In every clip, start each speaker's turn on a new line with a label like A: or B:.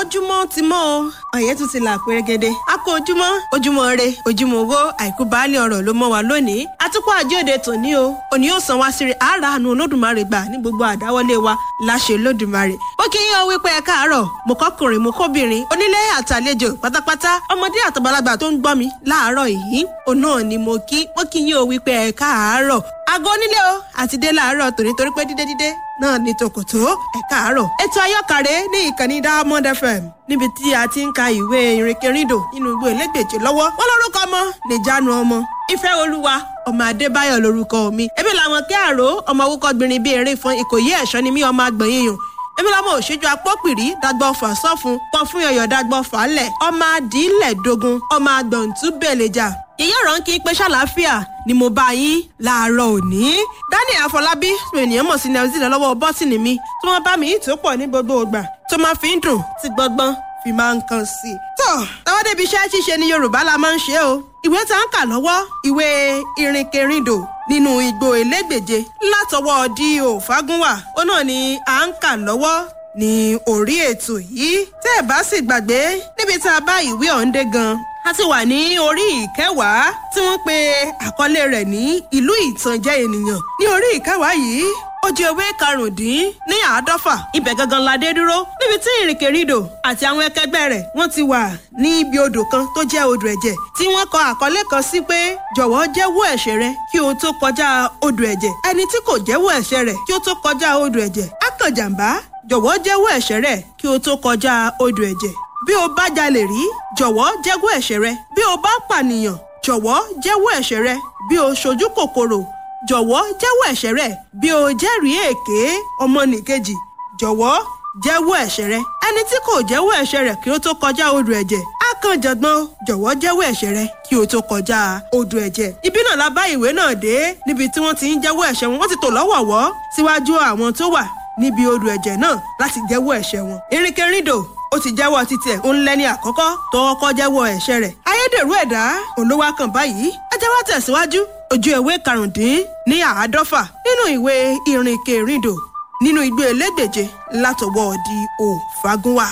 A: ojúmọ́ ti mọ́ o ọ̀yẹ́ tún ti là pérégede a kó ojúmọ́ ojúmọ́ re ojúmọ́ owó àìkú baálé ọ̀rọ̀ ló mọ́ wa lónìí atukọ̀ àjíòde tòní o òní yóò san wá síre àárà àánú olódùmarè gbà ní gbogbo àdáwọlé wa láṣẹ olódùmarè ó kí yín ọ wípé ẹ káàárọ̀ mo kọkùnrin mo kóbìnrin onílé àtàlejò pátápátá ọmọdé àtàgbàlagbà tó ń gbọ́ mi láàárọ̀ yìí òun náà ni mo kí mo kí yín o wípé ẹ káàárọ̀ aago onílé o àti dé láàárọ̀ tòní torí pé dídé dídé náà ní tòkòtò ẹ káàárọ̀ ètò ayọ́kàrẹ́ ní ìkànnì diamond fm níbi tí a ti ń ka ìwé ìrìnkèrindò nínú ìwé elégbèje lọ́wọ́ wọn lórúkọ ọmọ nìjánu ọmọ ìfẹ́ olúwa ọmọ adébáyọ̀ lórúkọ mi ebi làwọn kí àrò ọmọ awúkọ gbìnrín bíi eré fún ìkòyí ẹ̀ṣọ́ ni mí ọmọ agbọ̀nyìn yàn èmi lọmọ òṣèjú apọ́pìrí dagbọ́ fà sọ́fun pọ̀ fún yọ̀yọ̀ dagbọ́ fàálẹ̀ ọmọ adìílẹ̀ dogun ọmọ agbọ̀ntú bẹ̀lẹ̀jà ìyá ọ̀rọ̀ ń kí pé ṣàlàáfíà ni mo bá yín láàárọ̀ òní. daniel afọlábí ènìyàn mọ̀ sí nelson lọ́wọ́ bọ́tìnì mi tí wọ́n bá mi yìí tó pọ̀ ní gbogbo ìgbà tó máa fi ń dùn tí gbọ́ngbọ́n fi máa ń kan sí i. tó tọwọ́ débi iṣẹ́ ṣíṣe ní yorùbá la máa ń ṣe o ìwé tá ń kà lọ́wọ́ ìwé ìrìnkèrindò nínú igbó elégbèje látọwọ́ di òfagúnwà ó náà ni à ń kà lọ́wọ́ ní orí ètò yìí tẹ́ ẹ̀ bá sì gbàgbé níbi tá a bá ìwé ọ̀hún dé gan a ti wà ní orí ìkẹwàá tí wọ́n pe àkọlé rẹ̀ ní ìlú ìtànjẹ ènìyàn ní orí ìkẹwàá yìí ó jẹ ewé karùndín ní àádọ́fà ibẹ̀ gangan la dé dúró níbi tí ìrìnkèrindò àti àwọn ẹkẹgbẹ́ rẹ̀ wọ́n ti wà ní ibi odò kan tó jẹ́ odò ẹ̀jẹ̀ tí wọ́n kọ àkọlé kan sí pé jọ̀wọ́ jẹ́wọ́ ẹ̀ṣẹ̀ rẹ kí o tó kọjá odò ẹ̀jẹ̀ ẹni tí kò jẹ́wọ́ ẹ̀ṣẹ̀ rẹ̀ kí o tó kọjá odò ẹ̀jẹ̀ á kàn jàǹbá jọ̀wọ́ jẹ́wọ́ ẹ̀ṣẹ̀ rẹ kí o tó kọjá odò ẹ̀jẹ̀ bí o bá jalè rí jọ̀wọ́ jẹ́wọ́ ẹ̀ṣẹ̀ rẹ bí o bá pànìyàn jọ̀wọ́ jẹ́wọ́ ẹ̀ṣẹ̀ rẹ bí o ṣojú kòkòrò jọ̀wọ́ jẹ́wọ́ ẹ̀ṣẹ̀ rẹ bí o jẹ́rìí èké ọmọnìkejì jọ̀wọ́ jẹ́wọ́ ẹ̀ṣẹ̀ rẹ ẹni tí kò jẹ́wọ́ ẹ̀ṣẹ̀ rẹ kí ó tó kọjá odò ẹ̀jẹ̀ á kàn jọ̀gbọ́n jọ̀wọ́ jẹ́wọ́ ẹ̀ṣẹ̀ rẹ kí o tó kọjá odò ẹ̀jẹ̀ ibi náà la bá ìwé náà dé níbi tí wọ́n ti ń jẹ́wọ́ ẹ̀ṣẹ̀ wọn wọ́n ti tò lọ́wọ̀ọ̀wọ́ síwájú àwọn tó wà níbi odò ẹ̀jẹ̀ náà láti jẹ́wọ́ ẹ̀ṣẹ̀ wọn ìrìnkèrindò ó ti jẹ́wọ́ títí ẹ̀ ń lẹ́ni àkọ́kọ́ tó kọ́kọ́ jẹ́wọ́ ẹ̀ṣẹ̀ rẹ̀ ayédèrú ẹ̀dá olówó kan báyìí ẹ jẹ́ wá tẹ̀síwájú ojú ewé karùndín ní àádọ́fà nínú ìwé ìrìnkèrindò nínú igbó elégbèje látọwọ́ di òfagúnwà.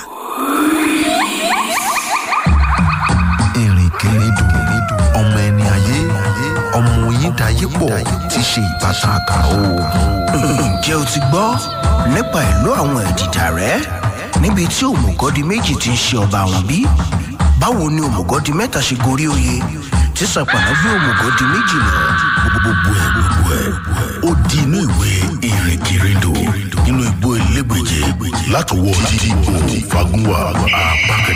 B: ìrìnkèrindò ọmọ ẹni ayé ọmọ oyin dayé pọ̀ ti ṣe ìbátan àkàrà oògùn.
C: ǹjẹ́ o ti gbọ́ nípa ìlú àwọn ẹ̀dìdà rẹ̀ níbi tí òmùgọ́dì méjì ti ń ṣe ọba àwọn bí? báwo ni òmùgọ́dì mẹ́ta ṣe gorí oyè tí sàpàlà gbé òmùgọ́dì méjì lọ?
D: gbogbo ẹ gbogbo ẹ ó di inú ìwé ìrìnkèrindò nínú igbó elégbèje látọwọ́ tí òun fagunwa apá